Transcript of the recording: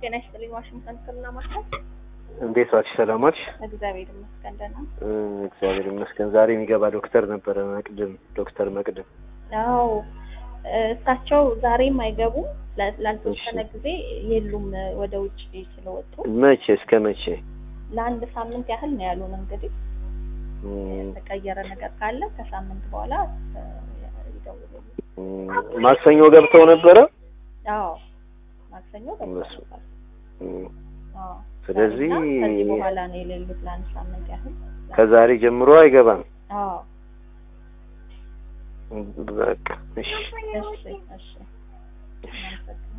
ጤና ይስጥልኝ። ዋሽንግተን ክልና ማርካት እንዴት ዋልሽ? ሰላም ዋልሽ? እግዚአብሔር ይመስገን ደህና። እ እግዚአብሔር ይመስገን። ዛሬ የሚገባ ዶክተር ነበረ መቅድም፣ ዶክተር መቅድም። አዎ እሳቸው ዛሬም አይገቡም። ላ- ላልተወሰነ እሺ። ጊዜ የሉም ወደ ውጭ ስለወጡ መቼ እስከ መቼ? ለአንድ ሳምንት ያህል ነው ያሉን። እንግዲህ እም፣ የተቀየረ ነገር ካለ ከሳምንት በኋላ እ፣ ይደውሉልኝ። እም፣ ማክሰኞ ገብተው ነበረ። አዎ ማክሰኞ እነሱ ገብተዋል። እም፣ አዎ ስለዚህ ዛሬና ከዚህ በኋላ ነው የሌሉት ለአንድ ሳምንት ያህል። ከዛሬ ጀምሮ አይገባም። አዎ በቃ እሺ። እሺ እሺ እናመሰግናለን።